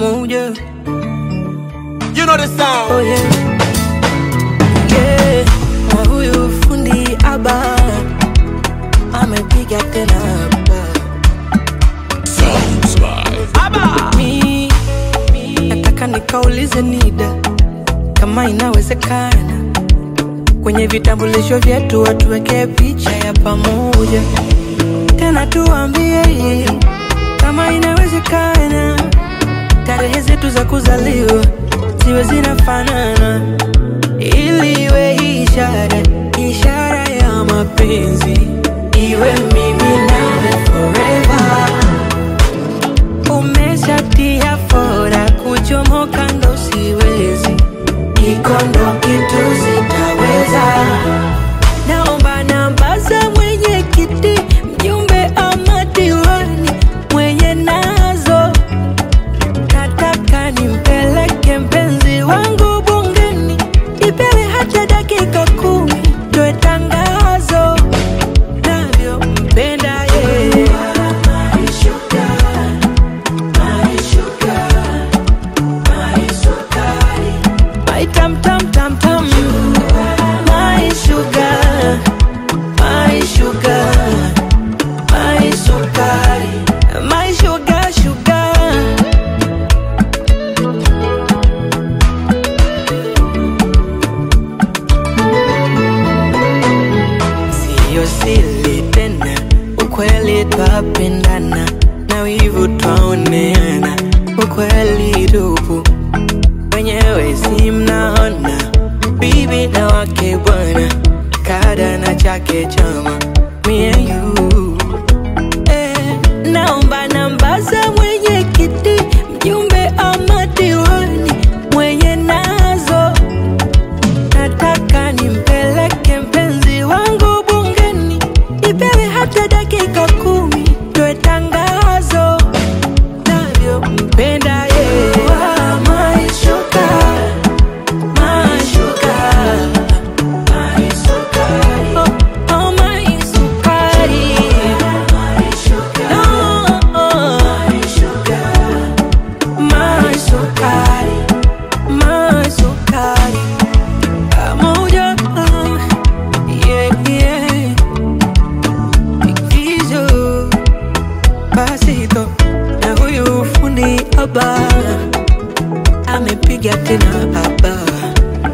pamoja. You know the sound. Oh yeah. Yeah. Na huyu fundi aba amepiga tena hapa. Sounds by Mi nataka nikaulize NIDA kama inawezekana kwenye vitambulisho vyetu watuwekee picha ya pamoja, tena tuambie kama inawezekana tarehe zetu za kuzaliwa ziwe zinafanana, ili iwe ishara ishara ya mapenzi, iwe mimi nawe forever. Umeshatia fora kuchomoka ndo siwezi, iko ndo kitu sitaweza. Naomba namba za mwenyekiti, mjumbe ama diwani mwenye nazo nataka nimpeleke mpenzi wangu bungeni, ipewe hata dakika kumi, toe tangazo navyompenda yeye. My tam tam tam tam, my sugar, my sugar, my sukari, my sugar sugar. Siyo siri tena, ukweli twapendana na wivu twaoneana, ukweli tupu wenyewe si mnaona, bibi na wake bwana, kada na chake chama, me and you